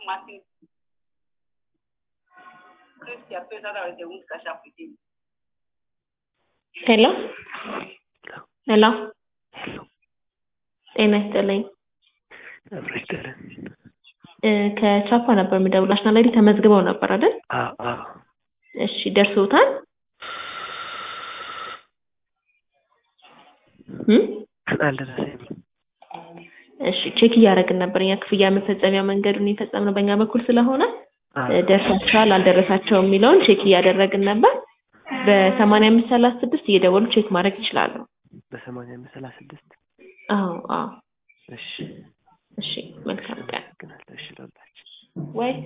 Martin. Cristi ha preso la de un cașapitin. ሄሎ ሄሎ ጤና ይስጥልኝ አብሮ ይስጥልን። እ ከቻፓ ነበር የምደውለው ናሽናል አይዲ ተመዝግበው ነበር አይደል አዎ አዎ እሺ ደርሶታል እም አልደረሰኝም። እሺ ቼክ እያደረግን ነበር እኛ ክፍያ መፈጸሚያ መንገዱን የፈጸምነው በእኛ በኩል ስለሆነ አዎ እ ደርሷቸዋል አልደረሳቸውም የሚለውን ቼክ እያደረግን ነበር በሰማንያ አምስት ሰላሳ ስድስት እየደወሉ ቼክ ማድረግ ይችላሉ በሰማንያ አምስት ሰላሳ ስድስት አዎ አዎ እሺ እሺ መልካም ቀን አመሰግናለሁ። እሺ ለሁላችን ወይ